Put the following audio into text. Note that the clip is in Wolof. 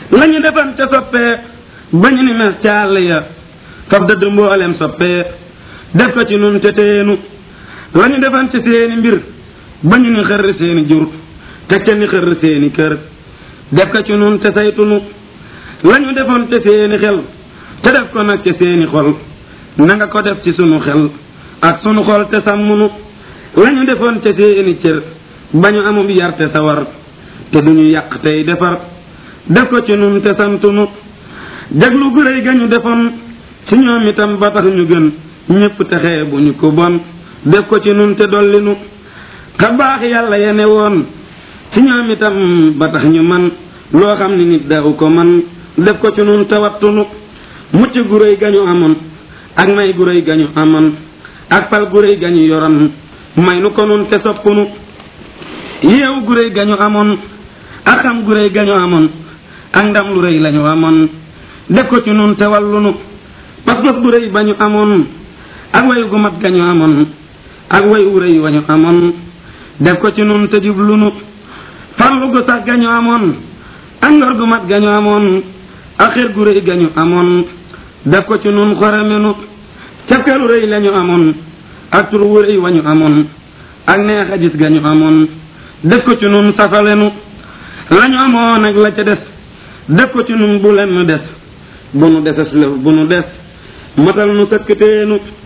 lañu defan ca soppee ba ñu ni mes ca àll ya faf dëdd mboolem soppee def ko ci nun te teenu lañu defan ci seeni mbir ba ñu ni xërr seeni jur teg ca ni xërr seeni kër def ko ci nun te saytunu lañu defoon te seeni xel te def ko nag ca seeni xol na nga ko def ci sunu xel ak sunu xol te sàmmunu lañu defoon te seeni cër ba ñu amub yar te sawar te duñu yàq tey defar def ko ci nun te santunu jaglu gu réy ga ñu defoon ci ñoom itam ba tax ñu gën ñépp texee bu ñu ko bon def ko ci nun te dollinu xa baax yàlla yene woon ci ñoom itam ba tax ñu man loo xam ni nit daaw ko man def ko ci nun te wattunu mucc gu réy ga ñu amoon ak may gu réy ga ñu amoon ak pal gu réy ga ñu yoroon may nu ko nun te soppunu yeewu gu réy ga ñu amoon ak xam gu réy ga ñu amoon ak ndam lu réy la ñu amoon def ko ci nun te wallunu pas-pas bu réy ba ñu amoon ak wayu gu mat ga ñu amoon ak wayu wu réy wa ñu amoon def ko ci nun te jublunu farlu gu sax ga ñu amoon ak ngor gu mat ga ñu amoon ak xir gu réy ga ñu amoon def ko ci nun xoramenu cafkalu réy la ñu amoon ak tur wu réy wa ñu amoon ak neex a gis ga ñu amoon def ko ci nun safalenu la ñu amoon ak la ca des def ko ci nun bu lenn des bu nu deses lëf bu nu des matal nu sëkk teenu